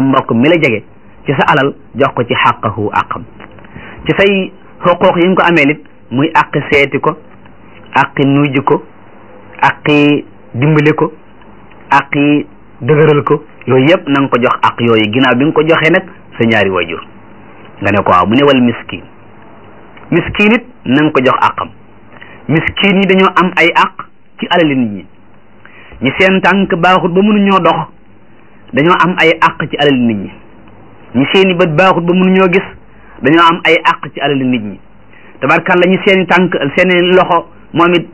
mbokk mi la jege ci sa alal jox ko ci xàqahu àqam ci say xuquuq yi nga ko amee lit muy àqi seeti ko àqi nuyji ko àqi dimbali ko àqi dëgëral ko yooyu yëpp na nga ko jox àq yooyu ginnaaw bi nga ko joxee nag sa ñaari wajur nga ne ko waaw mu ne wal miskin miskin it na nga ko jox àqam miskin yi dañoo am ay àq ci alali nit ñi ñi seen tànk baaxut ba mënuñoo dox dañoo am ay àq ci alali nit ñi ñi seeni bët baaxut ba mënuñoo gis dañoo am ay àq ci alali nit ñi tabarkalla ñi seeni tànk seeni loxo moom it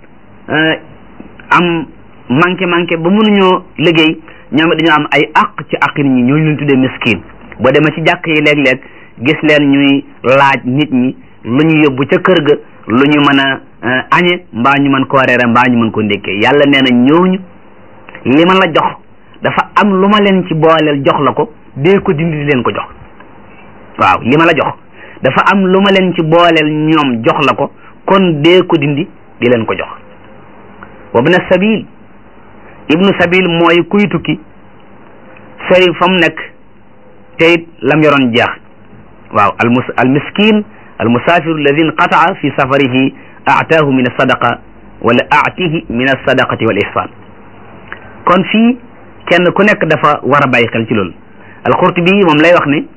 am manqué manqué ba mënuñoo liggéey ñoom it dañoo am ay àq ci àq nit ñi ñooñu leen tuddee miskin boo demee ci jàkk yi léeg-léeg gis leen ñuy laaj nit ñi lu ñu yóbbu ca kër ga lu ñu mën a añe mbaa ñu mën koo reere mbaa ñu mën ko ndékkee yàlla nee na ñooñu li ma la jox dafa am lu ma leen ci booleel jox la ko dee ko dindi di leen ko jox waaw li ma la jox dafa am lu ma leen ci booleel ñoom jox la ko kon dee ko dindi di leen ko jox wabna sabil ibnu sabil mooy kuy tukki sori fa mu nekk te it lam yoroon jeex waaw almus al miskin al musafiru alladi inqataa fi safarihi aataahu min alsadaqa wala aatihi min alsadaqati wal ihsan kon fii kenn ku nekk dafa war a bàyyi xel ci loolu alqurtubi moom lay wax ne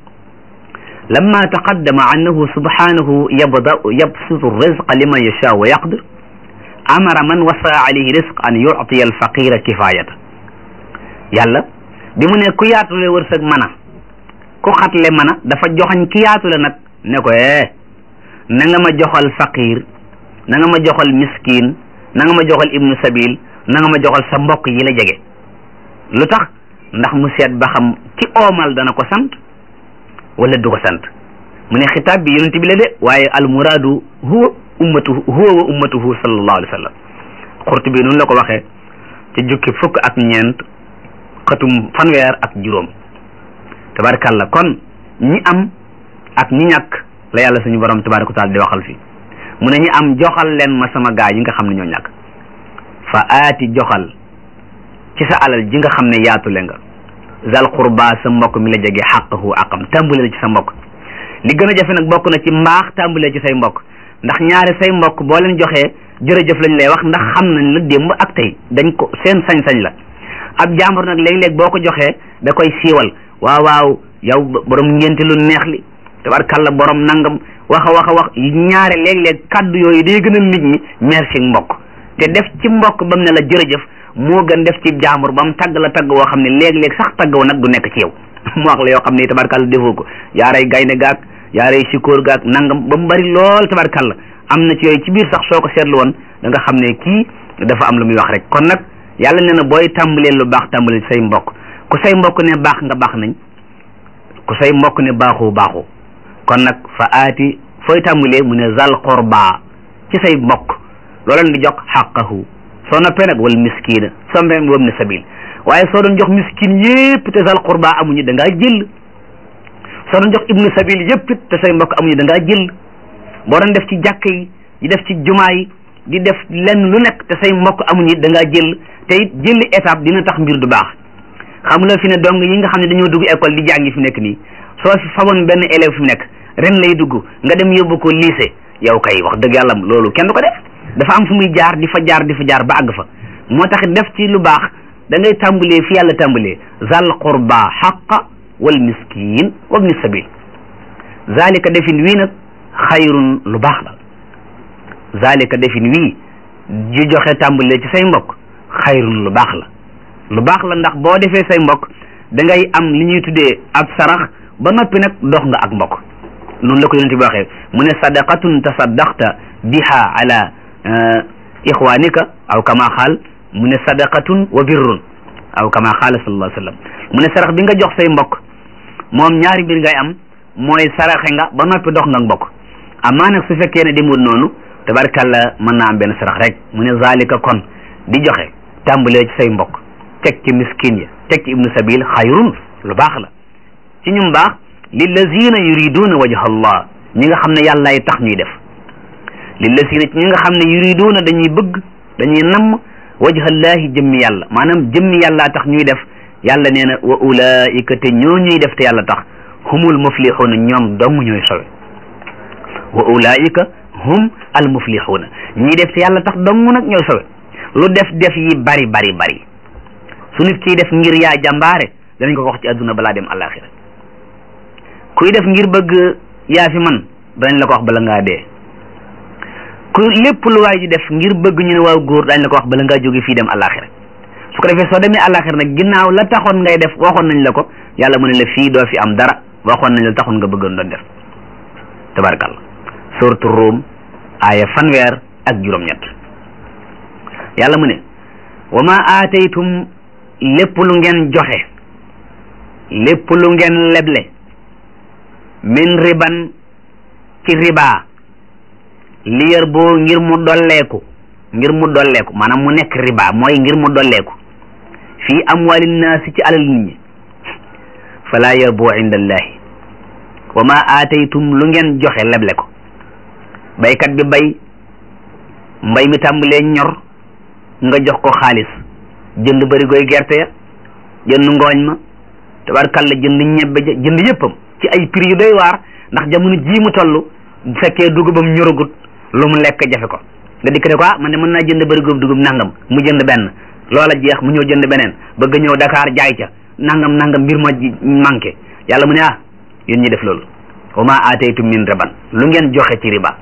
lamma taqaddama annahu subhanahu yabda yabsutu rizqa liman yashaa wa yaqdir amara man wasa alayhi risq an yuctiya alfaqira kifayata yàlla bi mu ne ku yaatule wërsëg mën a ku xatle mën a dafa joxañ ki yaatule nag ne ko eh na nga ma joxal faqir na nga ma joxal miskin na nga ma joxal ibnu sabil na nga ma joxal sa mbokk yi la jege lu tax ndax mu seet ba xam ki oomal dana ko sant wala du ko sant mu ne xitaab bi yonent bi la de waaye al muraadu huwa ummatuhu huwa wa ummatuhu sallallahu alayhi wa sallam xurtu bi noonu la ko waxee ci jukki fukk ak ñeent xatum fanweer ak juróom tabarakàllah kon ñi am ak ñi ñàkk la yàlla suñu borom tabaraka taala di waxal fi mu ne ñi am joxal leen ma sama gaa yi nga xam ne ñoo ñàkk fa aati joxal ci sa alal ji nga xam ne yaatule nga zal qurba sa mbokk mi la jege xaqahu aqam tàmbale ci sa mbokk li gën a jafe nag bokk na ci mbaax tàmbale ci say mbokk ndax ñaari say mbokk boo leen joxee jërëjëf lañ lay wax ndax xam nañ la démb ak tey dañ ko seen sañ-sañ la ab jàmbur nag léeg-léeg boo ko joxee da koy siiwal waaw waaw yow borom ngénte lu neex li tabarkalla borom nangam wax a wax a wax ñaare léeg-léeg kaddu yooyu day gën a nit ñi merci mbokk te def ci mbokk bam ne la jërëjëf moo gën def ci jàmbur ba mu tagg la tagg woo xam ne léeg-léeg sax tagg woo nag du nekk ci yow mu wax la yoo xam ne tabarkalla defoo ko yaaray gaynde gaag yaaray sikóor gaag nangam ba mu bari lool tabarkalla am na ci yooyu ci biir sax soo ko seetlu woon da nga xam ne kii dafa am lu muy wax rek kon nag yàlla nee na booy tàmbalee lu baax tàmbalee say mbokk ku say mbokk ne baax nga baax nañ ku say mbokk ne baaxoo baaxoo kon nag fa aati fooy tàmbalee mu ne zal qurba ci say mbokk looleen di jox xaqahu soo noppee nag wal miskina soo noppee wam ne sabil waaye soo doon jox miskin yépp te zal qurba amuñu da ngaa jël soo doon jox ibnu sabil yépp te say mbokk amuñu da ngaa jël boo doon def ci jàkk yi di def ci jumaa yi di def lenn lu nekk te say mbokk amuñu da ngaa jël te it jëlli étape dina tax mbir du baax xam nga fi ne dong yi nga xam ne dañoo dugg école di jàngi fi nekk nii soo fi faboon benn élève fi nekk ren lay dugg nga dem yóbbu ko lycée yow kay wax dëgg yàlla loolu kenn du ko def dafa am fu muy jaar di fa jaar di fa jaar ba àgg fa moo tax def ci lu baax da ngay tàmbalee fi yàlla tàmbalee zal qurba xaqa wal miskin wabni sabil zalika defin wii nag xayrun lu baax la zalika defin wii ji joxe tàmbalee ci say mbokk xayrun lu baax la lu baax la ndax boo defee say mbokk da ngay am li ñuy tuddee ab sarax ba noppi nag dox nga ak mbokk noonu la ko yonent bi waxee mu ne sadaqatun tasaddaqta biha ala ixwanika aw kama xaal mu ne sadaqatun wa birrun aw kama xaala sallallahu alayhi wa sallam mu ne sarax bi nga jox say mbokk moom ñaari mbir ngay am mooy saraxe nga ba noppi dox nga mbokk amaa nag su fekkee ne demul noonu tabarkalla mën naa am benn sarax rek mu ne zalika kon di joxe tàmbalee ci say mbokk teg ci miskin ya teg ci ibnu sabil xayrun lu baax la ci ñum baax lillazina yuriduna wajha allah ñi nga xam ne yàllaay tax ñuy def lillazina ci ñi nga xam ne yuriduna dañuy bëgg dañuy namm wajha allahi jëmmi yàlla maanaam jëmmi yàllaa tax ñuy def yàlla nee na wa ulaika te ñoo ñuy def te yàlla tax humul muflixuuna ñoom dong ñooy sowe wa ulaika hum al muflixuuna ñii def te yàlla tax dong nag ñooy sowe lu def def yi bari bari bari su nit kiy def ngir yaa jàmbaare danañ ko ko wax ci àdduna balaa dem alaxira kuy def ngir bëgg yaa fi man danañ la ko wax bala ngaa dee ku lépp lu waay di def ngir bëgg ñu ne waaw góor dañ la ko wax bala ngaa jóge fii dem alaxira su ko defee soo demee alaxira nag ginnaaw la taxoon ngay def waxoon nañ la ko yàlla mu ne la fii doo fi am dara waxoon nañ la taxoon nga bëggoon doon def tabarkalla suratu Rum aaya fanweer ak juróom-ñett yàlla mu ne wa ma aataytum lépp lu ngeen joxe lépp lu ngeen leble min riban ci riba li yër boo ngir mu dolleeku ngir mu dolleeku maanaam mu nekk riba mooy ngir mu dolleeku fii amwali naasi ci alal nit ñi fala yarbu inda allahi wa ma aataytum lu ngeen joxe leble ko baykat bi bay mbay mi tàmbalee ñor nga jox ko xaalis jënd barigoy gerte ya jënd ngooñ ma tabarkalla jënd ñebbe ja jënd yëppam ci ay prix yu doy waar ndax jamono jii mu toll bu fekkee dugubam ñoragut lu mu lekk jafe ko nga dikk ne ko ah man de mën naa jënd barigob dugub nangam mu jënd benn loola jeex mu ñëw jënd beneen bëgg ñëw Dakar jaay ca nangam nangam mbir ma manqué yàlla mu ne ah yéen ñi def loolu wa ma aataytum min riban lu ngeen joxe ci riba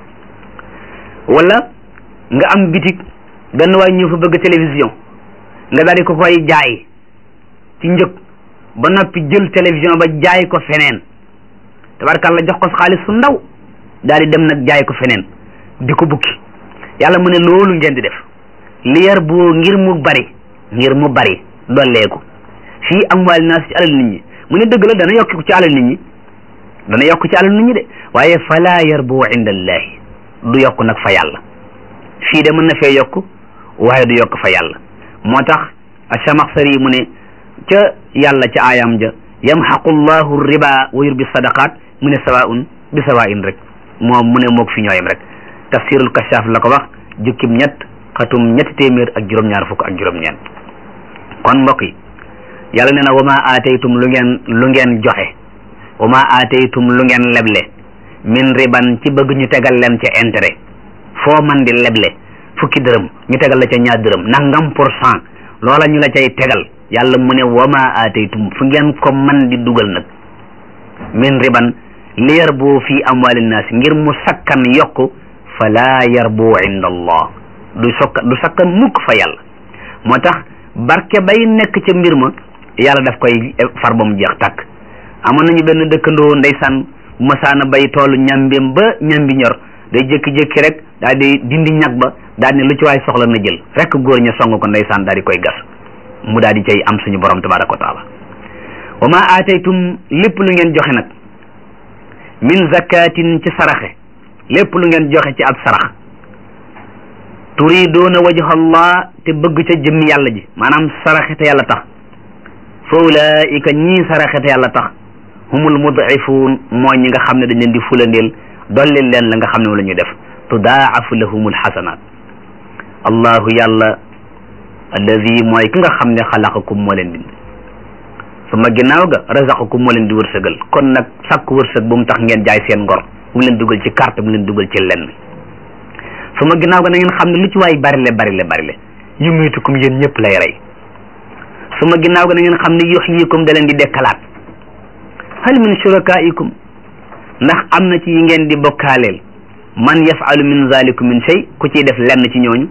wala nga am bitig benn waay ñëw fa bëgg télévision nga daal di ko koy jaay ci njëg ba noppi jël télévision ba jaay ko feneen tabarkalla jox ko xaalis su ndaw daal di dem nag jaay ko feneen di ko bukki yàlla mu ne loolu ngeen di def li yar boo ngir mu bari ngir mu bari dolleeku fii amwaal naas ci alal nit ñi mu ne dëgg la dana yokk ci alal nit ñi dana yokk ci alal nit ñi de waaye fala yar boo inda allahi du yokk nag fa yàlla fii de mën na fee yokk waaye du yokk fa yàlla moo tax achamaxsari mu ne ca yàlla ca aayam ja yamxaqu llahu riba wa yurbi sadaqat mu ne sawaun bi sawain rek moom mu ne moog fi ñooyam rek tafsirul kashaf la ko wax jukkim ñett xatum ñetti téeméer ak juróom-ñaar fukk ak juróom-ñeent kon mbokk yi yàlla nee na wa ma aataytum lu ngeen lu ngeen joxe wa ma aataytum lu ngeen leble min riban ci bëgg ñu tegal leen ca intérêt foo man di leble fukki dërëm ñu tegal la ca ñaar dërëm nangam pour cent loola ñu la cay tegal yàlla mu ne wa ma aataytum fu ngeen ko man di dugal nag min riban li yarbu fi amwali nnaas ngir mu sakkan yokku fala yarbu inda allah du sokka du sakkan mukk fa yàlla moo tax barke bay nekk ca mbir ma yàlla daf koy far ba mu jeex tàkk amoon nañu benn dëkkandoo ndeysaan bu masaana bay toolu ñambeem ba ñambi ñor day jékki-jékki rek daal di dindi ñag ba daal ne lu ci waay soxla na jël rek góor ña song ko ndeysaan daal di koy gas mu daal di cay am suñu borom tabaraka wa taala wa ma aataytum lépp lu ngeen joxe nag min zakatin ci saraxe lépp lu ngeen joxe ci ab sarax turiduuna wajha allah te bëgg ca jëmmi yàlla ji maanaam saraxe te yàlla tax fa ulaika ñii saraxe te yàlla tax humul mudifuun mooy ñi nga xam ne dañ leen di fulandeel dollil leen la nga xam ne moom la ñuy def tudaafu lahumul xasanaat allahu yàlla alladi mooy ki nga xam ne xalaqakum moo leen bind suma ginnaaw ga razaqakum moo leen di wërsëgal kon nag sàkk wërsëg bu mu tax ngeen jaay seen ngor bu mu leen dugal ci carte bu mu leen dugal ci lenn suma ginnaaw ga na ngeen xam ne lu ci waay barile barile barile yumiitukum yéen ñëpp lay rey suma ginnaaw ga na ngeen xam ne yuxyikum da leen di dekkalaat hal min shurakaikum ndax am na ci yi ngeen di bokkaaleel man yafalu min zalikum min shay ku ciy def lenn ci ñooñu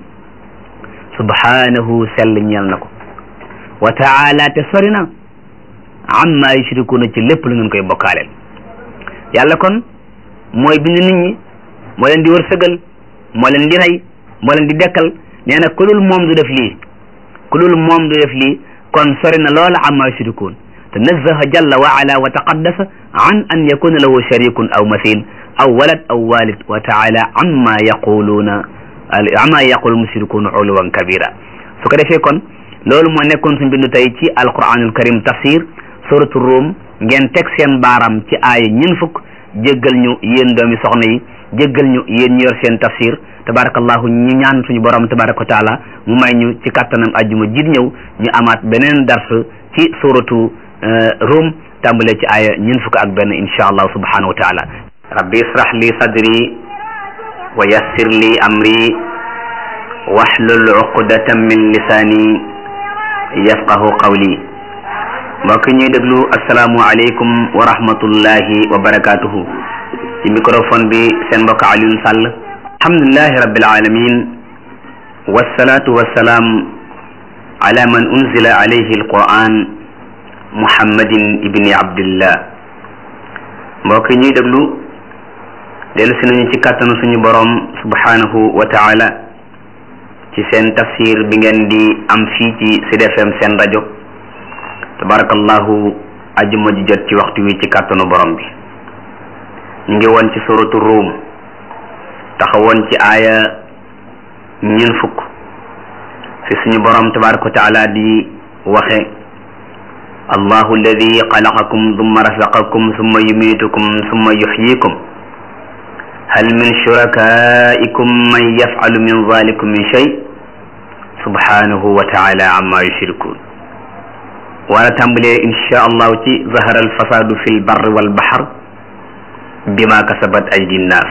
subhanahu sell ñeel na ko wa taala te sori na amma yushrikuuna ci lépp lu ngeen koy bokkaaleel yàlla kon mooy bind nit ñi moo leen di wërsëgal moo leen di rey moo leen di dekkal nee na ku dul moom du def lii ku dul moom du def lii kon sori na loola amma yushrikuun tanazzaha jalla wa ala wa taqaddasa an an yakuna lahu sharikun aw mathil aw walad aw walid wa taala amma yaquluuna amma yaqulu mushrikuuna uluwan kabira su ko defee kon loolu moo nekkoon suñ bindu tey ci alquranul karim tafsir suratu Rum ngeen teg seen baaram ci aaya ñin fukk jéggal ñu yéen doomi soxna yi jéggal ñu yéen ñu yor seen tafsir tabarakallahu ñu ñaan suñu borom tabaraka wa taala mu may ñu ci kattanam ajjuma jiit ñëw ñu amaat beneen dars ci suratu rum tàmbale ci aaya ñeent fukk ak benn insha allah subhanahu wa taala rabbi israh li sadri wa yassir li amri wahlul uqdatan min lisani yafqahu qawli mbokk ñuy déglu asalaamu aleykum wa rahmatullahi wa barakatuhu ci microphone bi seen mbokk Alioune Sall alhamdulillahi rabbil alamin wassalatu wassalaam ala man unzila alayhi alquran muhammadin ibni abdillah mbokk ñuy déglu dellu si nañu ci kàttanu suñu borom subhanahu wa taala ci seen tafsir bi ngeen di am fii ci Sud FM seen rajo tabarakallahu ajuma ji jot ci waxtu wi ci kàttanu borom bi ñu ngi woon ci suratu ruum taxawoon ci aaya ñeen fukk fi suñu borom tabaraka wa taala di waxe allahu alladi xalaqakum summa rasaqakum summa yumitukum summa yuxyikum hal min shurakaikum man yafcalu min zalikum min shay subhanahu wa taala amma yushrikun wala tàmbalee insha allahu ci zahara alfasadu fi lbarri walbaxar bima kasabat aydi nnaas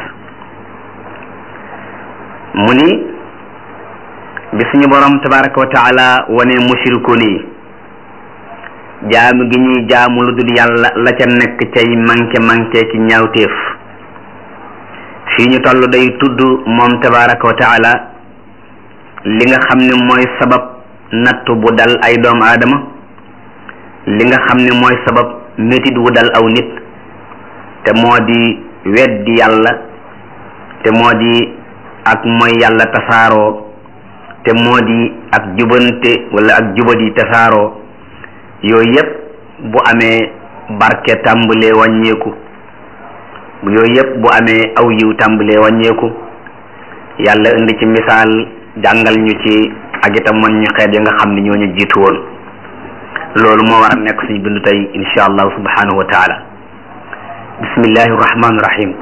mu ni bi suñu borom tabaraka wa taala wane mushrikun yi jaamu gi ñuy jaamu lu dul yàlla la ca nekk cay manqué manqué ki ñaawteef fii ñu toll day tudd moom tabaraka wa taala li nga xam ne mooy sabab nattu bu dal ay doomu aadama li nga xam ne mooy sabab métit wu dal aw nit te moo di weddi yàlla te moo di ak mooy yàlla tasaaroo te moo di ak jubante wala ak jubadi tasaaroo yooyu yëpp bu amee barke tàmbalee wàññeeku yooyu yëpp bu amee aw yiw tàmbalee wàññeeku yàlla indi ci misaal jàngal ñu ci ak itam man ñu xeet yi nga xam ne ñoo ñu jiitu woon loolu moo war a nekk suñu bindu tey insha allah subhanahu wa taala bismillahi rahmaani rahim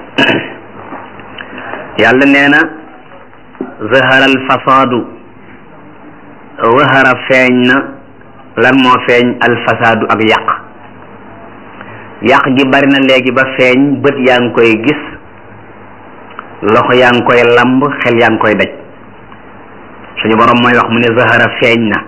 yàlla nee na zahara al fasaadu zahara feeñ na lan moo feeñ al fasaadu ak yàq yàq gi bari na léegi ba feeñ bët yaa ngi koy gis loxo yaa ngi koy lamb xel yaa ngi koy daj suñu borom mooy wax mu ne zahara feeñ na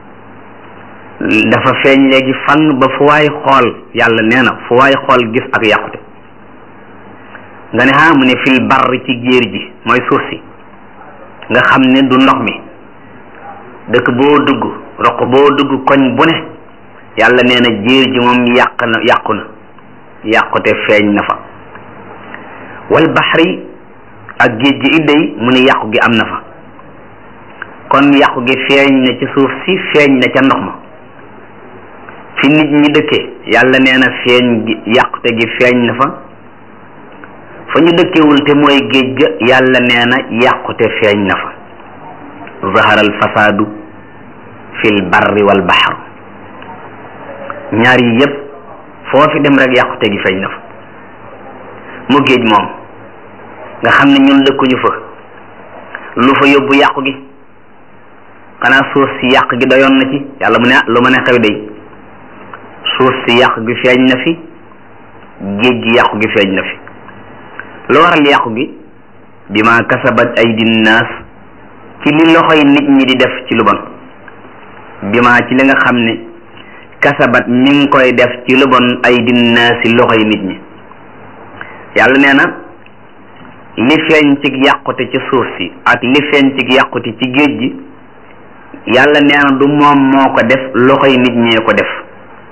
dafa feeñ léegi fang ba fu waay xool yàlla nee na fu waay xool gis ak yàqute nga ne ah mu ne fil barr ci géer ji mooy suuf si nga xam ne du ndox mi dëkk boo dugg roq boo dugg koñ bu ne yàlla nee na géer ji moom yàq na yàqu na yàqute feeñ na fa wal baxri ak géej gi idday mu ne yàqu gi am na fa kon yàqu gi feeñ na ci suuf si feeñ na ca ndox ma fi nit ñi dëkkee yàlla nee na feeñ gi yàqute gi feeñ na fa fa ñu dëkkewul te mooy géej ga yàlla nee na yàqute feeñ na fa zahara al fasaadu fil barri wal bahr ñaar yi yépp foo fi dem rek yàqute gi feeñ na fa mu géej moom nga xam ne ñun dëkkuñu fa lu fa yóbbu yàqu gi xanaa suuf si yàq gi doyoon na ci yàlla mu ne ah lu ma ne xew day suuf si yàq gi feeñ na fi géej gi yàqu gi feeñ na fi lu waral yàqu gi bi ma kasabat aydi naas ci li loxoy nit ñi di def ci lu bon bi ma ci li nga xam ne kasabat mi ngi koy def ci lu bon aydi naasi loxoy nit ñi yàlla nee na li feeñ ci yàqute ci suuf si ak li feeñ ci yàqute ci géej gi yàlla nee na du moom moo ko def loxoy nit ñee ko def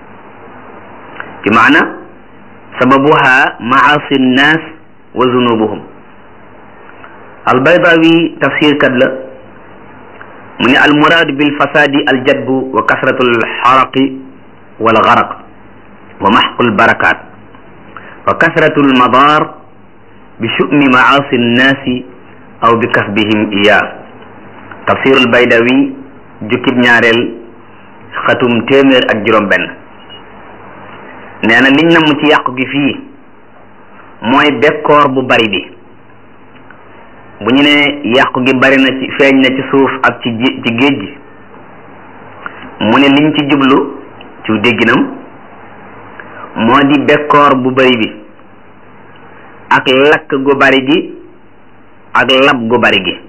ci maana sababuha maasi nnaas wa zunubuhum albaydawi tafsir kat la mu ne almuraadu bilfasadi aljadbu wa kasratu alxaraqi walgaraq wa maxqu albarakat wa kasratu almadar bi shumi maasi nnaasi aw bi kasbihim iya tafsir albaydawi jukkib ñaareel xatum téeméer ak juróom benn nee na liñ namm ci yàqu gi fii mooy bekkoor bu bari bi bu ñu ne yàqu gi bari na ci feeñ na ci suuf ak ci ci géej gi mu ne liñ ci jublu ci ci dégginam moo di bekkoor bu bari bi ak lakk gu bari gi ak lab gu bari gi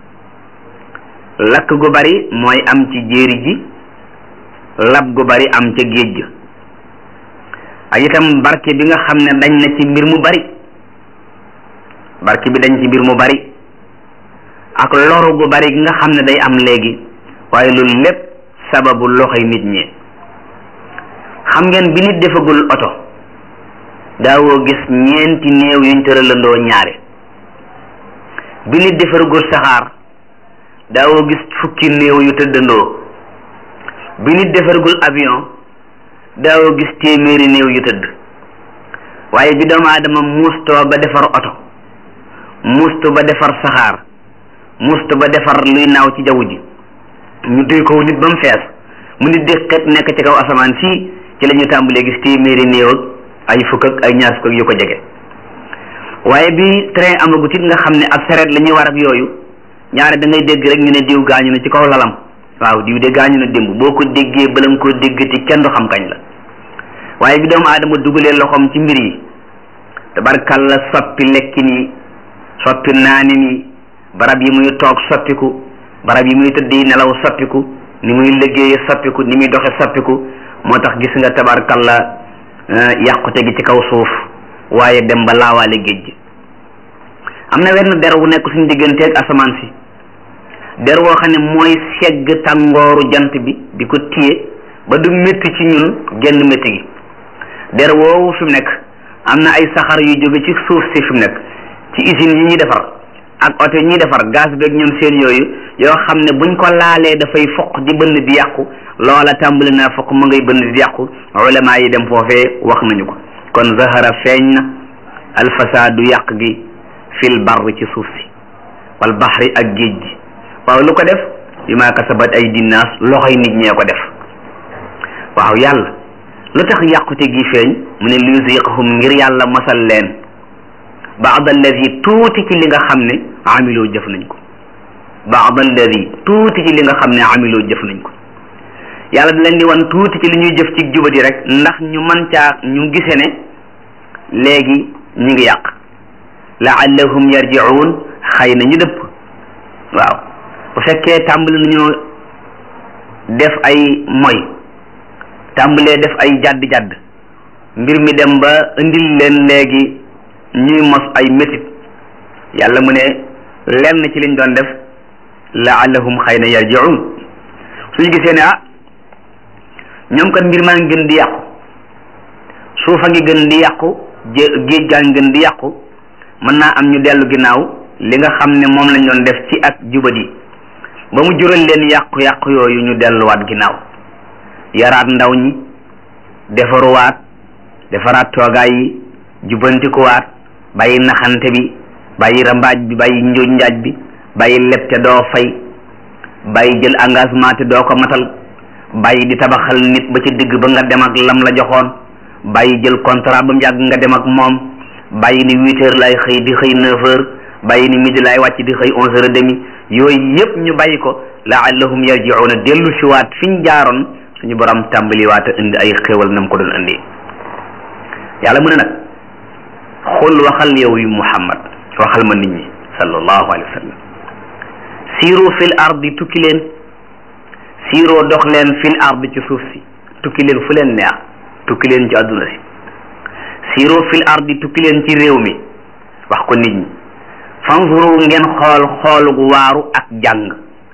lakk gu bari mooy am ci jéeri ji lab gu bari am ca géej ga ak itam barke bi nga xam ne dañ na ci mbir mu bari barke bi dañ ci mbir mu bari ak loru gu bari gi nga xam ne day am léegi waaye loolu lépp sababu loxoy nit ñi xam ngeen bi nit defagul oto daawoo gis ñeenti néew yuñ tëralandoo ñaare bi nit defaragul saxaar daawoo gis fukki néew yu tëddandoo bi nit defaragul avion daawoo gis téeméeri néew yu tëdd waaye bi doomu aadama muustoo ba defar oto muustu ba defar saxaar muustu ba defar luy naaw ci jaww ji ñu duy ko nit ba mu fees mu nit di xet nekk ci kaw asamaan fii ci la ñu tàmbalee gis téeméeri néew ak ay fukk ak ay ñaar fukk ak yu ko jege waaye bi train amagut it nga xam ne ab sareet la ñuy war ak yooyu ñaare da ngay dégg rek ñu ne diw gaañu na ci kaw lalam waaw diw de gaañu na démb boo ko déggee bala nga koo déggati kenn du xam kañ la waaye bi doomu aadama dugalee loxoom ci mbir yi tabarkalla soppi lekkin yi soppi naanin yi barab yi muy toog soppiku barab yi muy tëdd yi nelaw soppiku ni muy liggéeye soppiku ni muy doxe soppiku moo tax gis nga tabarkalla yàqute gi ci kaw suuf waaye dem ba laawaale géej gi am na wenn der wu nekk suñu digganteeg asamaan si der woo xam ne mooy segg tàngooru jant bi di ko téye ba du métti ci ñun genn métti gi der woowu fi mu nekk am na ay saxar yu jóge ci suuf si fi mu nekk ci usines yi ñuy defar ak oto yi ñuy defar gaz beeg ñoom seen yooyu yoo xam ne buñ ko laalee dafay foq di bënn di yàqu loola tàmbali naa foq mu ngay bënn di yàqu ulama yi dem foofee wax nañu ko kon zahara feeñ na alfasaadu yàq gi fil barri ci suuf si wal baxri ak géej gi waaw lu ko def bi maa kasabat ay dinnaas loxoy nit ñee ko def waaw yàlla lu tax yàqute gi feeñ mu ne liyuziqahum ngir yàlla masal leen baad alladi tuuti ci li nga xam ne amiloo jëf nañ ko baad alladi tuuti ci li nga xam ne amiloo jëf nañ ko yàlla da leen di wan tuuti ci li ñuy jëf ci jubadi rek ndax ñu man caa ñu gise ne léegi ñu ngi yàq laallahum yarjiun xëy na ñu dëpp waaw bu fekkee tàmbali nañoo def ay moy tàmbalee def ay jadd-jadd mbir mi dem ba indil leen léegi ñuy mos ay métit yàlla mu ne lenn ci liñ doon def laallahum xëy na yarjiun suñu gisee ne ah ñoom kat mbir maa ngi gën di yàqu suufa ngi gën di yàqu géej gaa ngi gën di yàqu mën naa am ñu dellu ginnaaw li nga xam ne moom lañ doon def ci ak jubadi ba mu jural leen yàqu-yàqu yooyu ñu delluwaat ginnaaw yaraat ndaw ñi defaruwaat defaraat toogaay yi jubbantikuwaat bàyyi naxante bi bàyyi rambaaj bi bàyyi njuuj njaaj bi bàyyi leb te doo fay bàyyi jël engagement te doo ko matal bàyyi di tabaxal nit ba ci digg ba nga dem ak lam la joxoon bàyyi jël contrat ba mu yàgg nga dem ak moom bàyyi ni huit heures lay xëy di xëy neuf heures bàyyi ni midi lay wàcc di xëy onze heures et demi yooyu yëpp ñu bàyyi ko laallahum yarjiuna dellu si waat fi ñu jaaroon suñu borom tàmbaliwaat a indi ay xéwal nam ko doon indi yàlla mu ne nag xul waxal yow yu muhammad waxal ma nit ñi sallallahu alayhi wa sallam siiru fil ardi tukki leen siiroo dox leen fil ardi ci suuf si tukki leen fu leen neex tukki leen ci àdduna si siiroo fil ardi tukki leen ci réew mi wax ko nit ñi fanzuru ngeen xool xoolug waaru ak jàng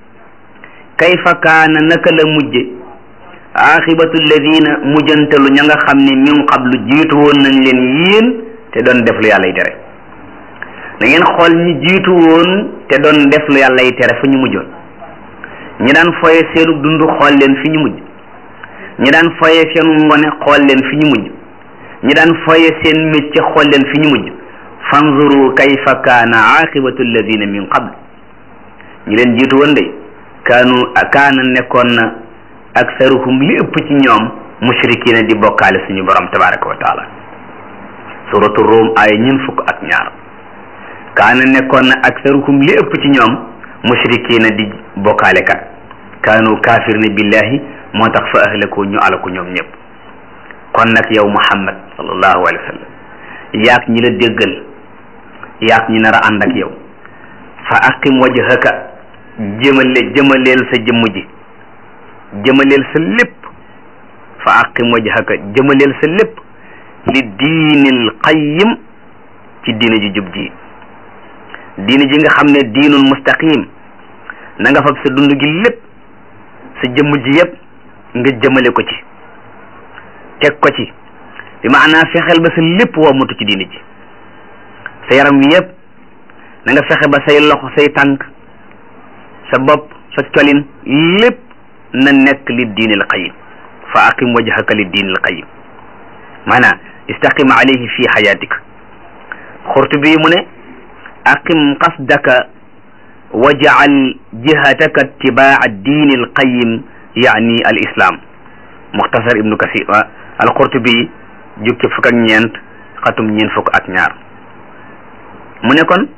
kayfa kaana naka la mujje aaxibatu alladina mujjantalu ña nga xam ne min qablu jiitu woon nañ leen yéen te doon def lu yàlla yi tere da ngeen xool ñi jiitu woon te doon def lu yàlla yi tere fu ñu mujjoon ñi daan foye seenu dund xool leen fi ñu mujj ñi daan foye seenu ngone xool leen fi ñu mujj ñi daan foye seen métier xool leen fi ñu mujj fanzuru kayfa kaana aqibatu alladina min qabl ñi leen jiitu woon de kaanu kaana nekkoon na aksaruhum li ëpp ci ñoom mushrikina di bokkaale suñu borom tabaraka wa taala suratu rum ay ñun fukk ak ñaar kaana nekkoon na aksaruhum li ëpp ci ñoom mushrikina di bokkaale kat kaanu kafirina billahi moo tax fa ahlaku ñu alaku ñoom ñëpp kon nag yow muhammad sallallahu alayhi wa sallam yaag ñi la déggal yaag ñi nar a ànd ak yow fa aqim wajhaka jëmale jëmaleel sa jëmm ji jëmaleel sa lépp fa aqim wajhaka jëmaleel sa lépp li diinil qayyim ci diina ji jub ji diina ji nga xam ne diinul mustaqim na nga fab sa dund gi lépp sa jëmm ji yëpp nga jëmale ko ci teg ko ci bi maanaa fexeel ba sa lépp wommatu ci diina ji sa yaram wi yëpp na nga fexe ba say loxo say tànk sa bopp sa colin lépp na nekk li diinil qayyim fa aqim wajhaka li diinil qayyim maanaam istaqim alayhi fi xayatika xurtubi mu ne aqim qasdaka waj'al jihataka ittibaa diini alqayim yaani al islam muxtasar ibnu kasir al qurtubi jukki fukk ak ñeent xatum ñeent fukk ak ñaar mu ne kon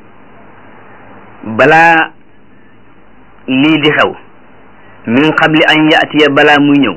balaa lii di xew min qabli an yatiya balaa muy ñëw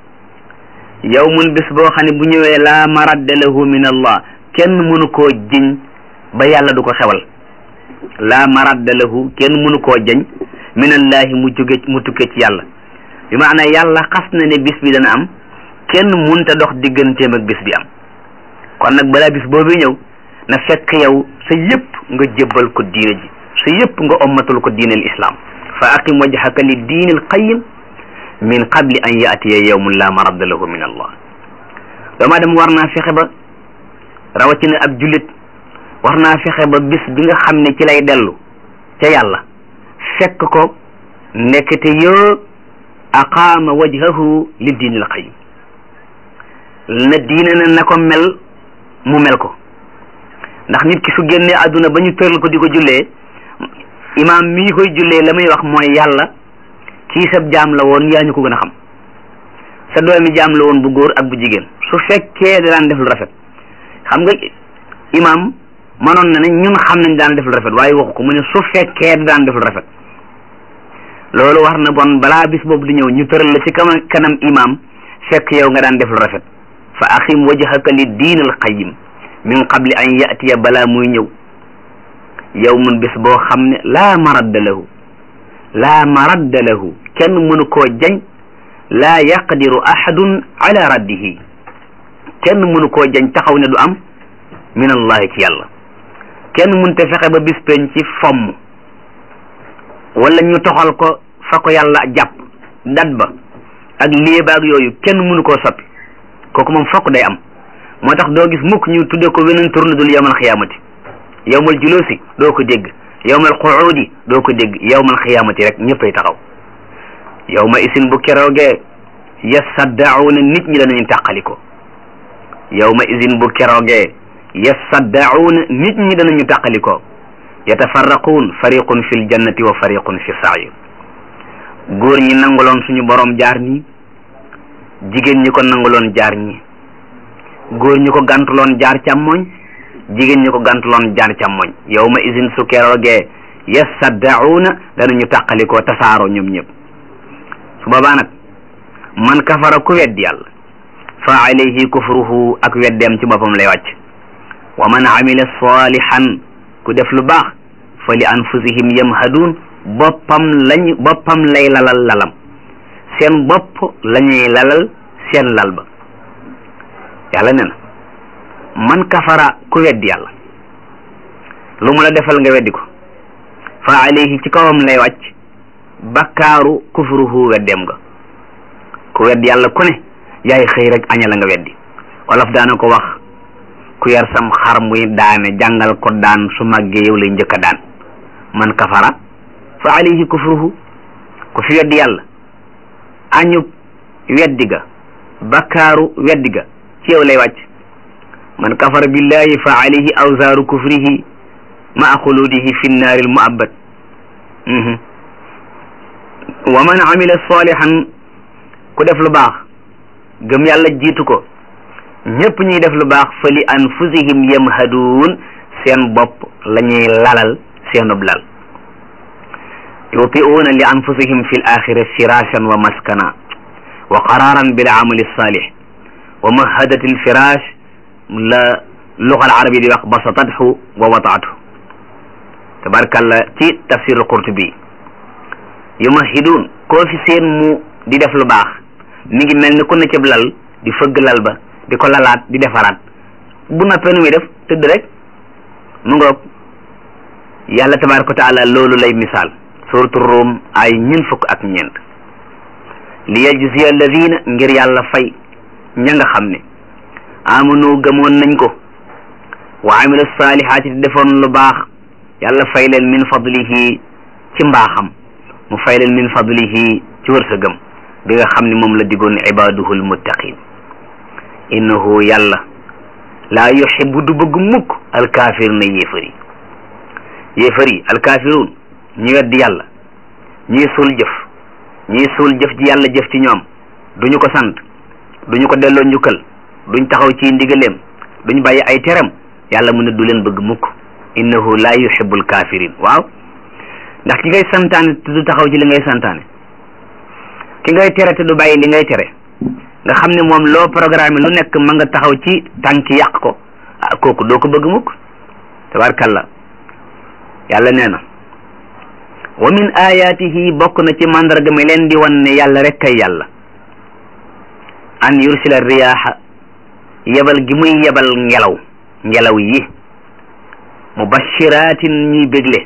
yawmun bis boo xam ne bu ñëwee laa maradda lahu min allah kenn mënu koo jiñ ba yàlla du ko xewal laa maradda lahu kenn mënu koo jañ min allahi mu jóge mu tukkee ci yàlla bi maana yàlla xas na ne bis bi dana am kenn munta dox digganteem ak bis bi am kon nag balaa bis boobu ñëw na fekk yow sa yëpp nga jébbal ko diine ji sa yëpp nga ommatul ko diine al islam fa aqim wajhaka li diine al qayim min qabli an yaatiya yawmun la maradda lahu min allah doomu aadama war naa fexe ba rawatina ab jullit war naa fexe ba bis bi nga xam ne ci lay dellu ca yàlla fekk ko nekkte yoo aqaama wajhahu li diinil qayyim na diine na na ko mel mu mel ko ndax nit ki su génnee àdduna ba ñu tëral ko di ko jullee imaam mii koy jullee la muy wax mooy yàlla kii sab jaam la woon yaa ñu ko gën a xam sa doomi jaam la woon bu góor ak bu jigéen su fekkee da daan def lu rafet xam nga imaam manoon na ne ñun xam nañ daan def lu rafet waaye waxu ko mu ne su fekkee da daan def lu rafet loolu war na bon balaa bis boobu di ñëw ñu tëral la ci kama kanam imaam fekk yow nga daan def lu rafet fa axim wajhaka li diin al qayyim min qabli an yatiya balaa muy ñëw yawmun bis boo xam ne laa maradda lahu laa maradda lahu kenn mënu koo jañ laa yaqdiru ahadun ala raddihi kenn mënu koo jañ taxaw ne du am min allahi ci yàlla kenn mënte fexe ba bis peñ ci fomm wala ñu toxal ko fa ko yàlla jàpp dat ba ak léebaag yooyu kenn mënu koo soppi kooku moom fokk day am moo tax doo gis mukk ñu tudde ko weneen tur dul yawmal xiyaamati yawmal julusi doo ko dégg yawmal quudi doo ko dégg yawmal xiyaamati rek ñëppay taxaw yawma isin bu keroogee yasaddauna nit ñi danañu tàqaliko yawma isin bu keroogee yasaddauna nit ñi danañu tàqaliko yatafarraquun fariqun fi ljannati wa fariqun fi sair góor ñi nanguloon suñu borom jaar ñi jigéen ñi ko nanguloon jaar ñi góor ñi ko gantuloon jaar càmmoñ jigéen ñi ko gantuloon jaar càmmoñ yawma isin su keroogee yasaddauna danañu tàqalikoo tasaaroo ñoom ñëpp su boobaa nag man kafara ku weddi yàlla fa alayhi kufruhu ak weddeem ci boppam lay wàcc wa man amila salihan ku def lu baax fa li anfusihim yamhadun boppam lañ boppam lay lalal lalam seen bopp lañuy lalal seen lal ba yàlla ne na man kafara ku weddi yàlla lu mu la defal nga weddi ko fa alayhi ci kawam lay wàcc bakkaaru kufruhu weddeem nga ku weddi yàlla ku ne yaay xëy rek añala nga weddi wolof daana ko wax ku yar sam xar muy daane jàngal ko daan su màggee yow lay njëkk a daan man kafara fa alayhi kufruhu ku fi weddi yàlla añub weddi ga bakkaaru weddi ga ci yow lay wàcc man kafara billahi fa alayhi awzaaru kufrihi maa xuludihi fi nnaari almuabbad wa man amila salihan ku def lu baax gëm yàlla jiitu ko ñëpp ñuy def lu baax fa li anfusihim yamhaduun seen bopp la ñuy lalal seenub lal yutiuuna li anfusihim fi l axira firashan wa maskana wa qararan bil amali salih wa mahadat al firash la luga al arabi di wax basatathu wa wataathu tabarkalla ci tafsir al qurtubi yumahidun koo fi seen mu di def lu baax mi ngi mel ni ku ne cëb lal di fëgg lal ba di ko lalaat di defaraat bu noppee nu muy def tëdd rek mu ngoog yàlla tabaraka wa taala loolu lay misaal suratu Rum ay ñeent fukk ak ñeent li yajziya alladina ngir yàlla fay ña nga xam ne amanu gëmoon nañ ko wa amilu saalihaati te defoon lu baax yàlla fay leen min fadlihi ci mbaaxam mu fay leen min fadlihi ci wërsëgam bi nga xam ne moom la digoon ibaduhu almuttaqin innahu yàlla laa yuhibbu du bëgg mukk alkaafir na yéefar yi yéefar yi alkaafiruun ñi weddi yàlla ñii suul jëf ñii suul jëf ji yàlla jëf ci ñoom duñu ko sant duñu ko delloo njukkal duñ taxaw ci ndigaleem duñ bàyyi ay teram yàlla mu ne du leen bëgg mukk innahu laa yuhibbul kafirin waaw ndax ki ngay santaane te du taxaw ci li ngay santaane ki ngay tere te du bàyyi li ngay tere nga xam ne moom loo programme lu nekk ma nga taxaw ci tànki yàq ko ah kooku doo ko bëgg mukk tabarkalla yàlla nee na wa min ayatihi bokk na ci mandarga mi leen di wan ne yàlla rek kay yàlla an yursila riyaaxa yebal gi muy yebal ngelaw ngelaw yi mubashiratin ñuy bégle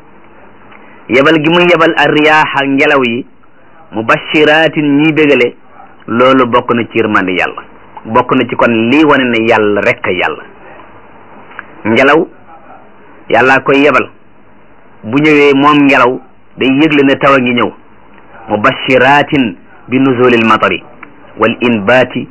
yebal gi muy yebal ar riyaaxa ngelaw yi mubashiratin ñuy bégale loolu bokk na ci yërmande yàlla bokk na ci kon lii wane ne yàlla rek kay yàlla ngelaw yàllaa koy yebal bu ñëwee moom ngelaw day yëgle ne taw a ngi ñëw mubashiratin bi nuzulil matari wal inbaati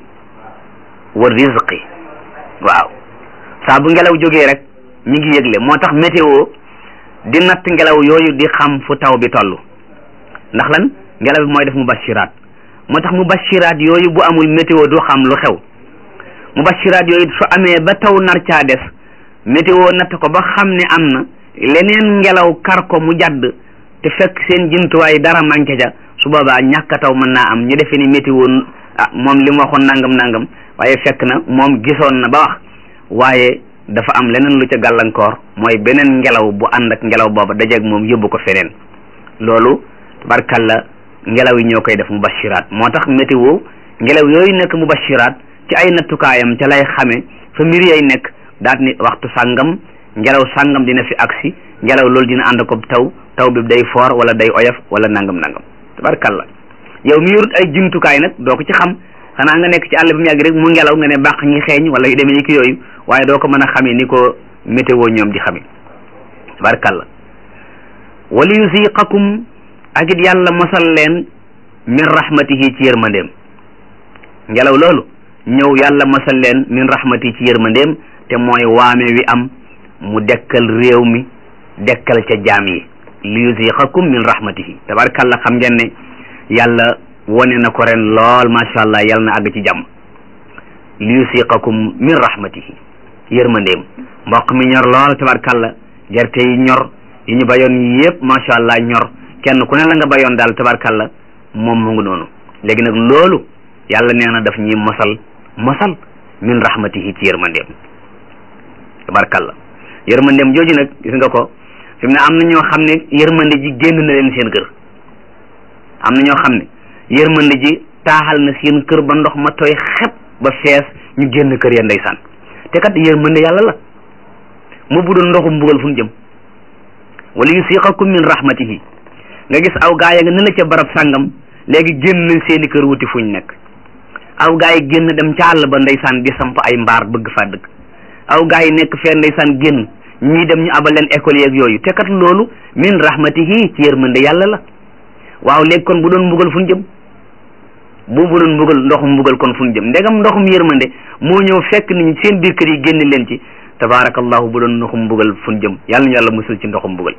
wa rizqi waaw saa bu ngelaw jógee rek mi ngi yëgle moo tax météo di natt ngelaw yooyu di xam fu taw bi toll ndax lan ngelaw bi mooy def mubashiraat moo tax mubashiraat yooyu bu amul météo du xam lu xew mubashiraat yooyu su amee ba taw nar caa des météo natt ko ba xam ne am na leneen ngelaw kar ko mu jàdd te fekk seen jumtuwaay dara manqué ca su boobaa ñàkk a taw mën naa am ñu defee ni météo ah moom li mu waxoon nangam nangam waaye fekk na moom gisoon na ba wax waaye dafa am leneen lu ca gàllankoor mooy beneen ngelaw bu ànd ak ngelaw booba dajeeg moom yóbbu ko feneen loolu tabarkalla ngelaw yi ñoo koy def mubashiraat moo tax météo ngelaw yooyu nekk mubashiraat ci ay nattukaayam ca lay xame fa mbir yay nekk daat ni waxtu sàngam ngelaw sàngam dina fi agsi ngelaw loolu dina ànd ko taw taw bi day foor wala day oyof wala nangam nangam tabarkalla yow mi yorut ay jumtukaay nag doo ko ci xam xanaa nga nekk ci àll bi mu yàgg rek mu ngelaw nga ne bàq ñi xeeñ wala yu demee ni ki yooyu waaye doo ko mën a xamee ni ko météo ñoom di xamee tabarkalla wali yusiqakum ak it yàlla mosal leen min rahmatihi ci yërmandeem ngelaw loolu ñëw yàlla mosal leen min rahmatihi ci yërmandeem te mooy waame wi am mu dekkal réew mi dekkal ca jaam yi li yusiqakum min rahmatihi tabarkalla xam ngeen ne yàlla wone na ko ren lool macha allah yàlla na àgg ci jàmm li yusiqakum min rahmatihi yërmandeem mboq mi ñor lool tabarkalla gerte yi ñor yi ñu bayoon yépp macha allah ñor kenn ku ne la nga bayoon daal tabarkalla moom mu ngi noonu léegi nag loolu yàlla nee na daf ñuy mosal mosal min rahmatihi ci yërmandeem tabarkalla yërmandeem jooju nag gis nga ko fi mu ne am na ñoo xam ne yërmande ji génn na leen seen kër am na ñoo xam ne yërmande ji taaxal na seen kër ba ndox ma tooy xep ba fees ñu génn kër ya ndeysaan te kat yërmande yàlla la mu bu doon ndoxum mbugal fu ñu jëm wala yusiqakum min rahmatihi nga gis aw gaa ya nga ne la ca barab sàngam léegi génn nañ seeni kër wuti fuñ nekk aw gaa yi génn dem ca àll ba ndeysaan di samp ay mbaar bëgg faa dëkk aw gaa yi nekk fee ndeysaan génn ñii dem ñu abal leen école yeeg yooyu te kat loolu min rahmatihi ci yërmande yàlla la waaw léegi kon bu doon mbugal fu ñu jëm bu bu doon mbugal ndoxum mbugal kon fu ñu jëm ndegam ndoxum yërmande moo ñëw fekk nit ñi seen biir kër yi génn leen ci tabaarakallahu bu doon ndoxum mbugal fu ñu jëm yàlla ñu yàlla musul ci ndoxum mbugal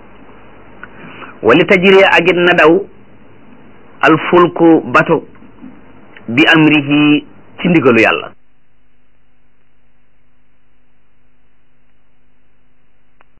wali tajriya agit na daw al fulku bato bi amrihi ci ndigalu yàlla